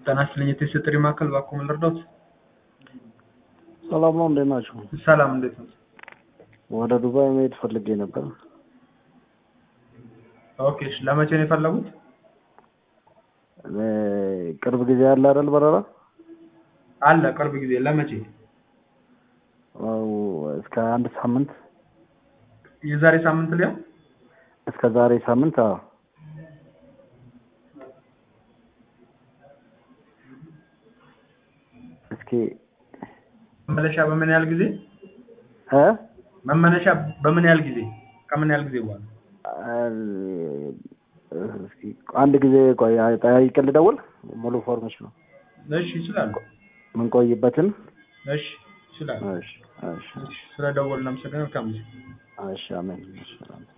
ጤና ይስጥልኝ የቴስት ጥሪ ማዕከል እባክዎ ምን ልርዳዎት? ሰላም ነው፣ እንዴት ናችሁ? ሰላም እንዴት ነው? ወደ ዱባይ መሄድ ፈልጌ ነበር። ኦኬ እሺ ለመቼ ነው የፈለጉት? እኔ ቅርብ ጊዜ ያለ አይደል በረራ? አለ ቅርብ ጊዜ ለመቼ? አዎ፣ እስከ አንድ ሳምንት የዛሬ ሳምንት ሊያው እስከ ዛሬ ሳምንት። አዎ እስኪ መመለሻ በምን ያህል ጊዜ? እ መመለሻ በምን ያህል ጊዜ? ከምን ያህል ጊዜ በኋላ? እስኪ አንድ ጊዜ ቆይ ጠያይቄ ልደውል። ሙሉ ፎርሜሽን ነው እሺ ይችላሉ። የምንቆይበትን። እሺ ይችላሉ። እሺ እሺ እሺ ስለደወልን እናመሰግናለን። መልካም ጊዜ። እሺ አሜን። እሺ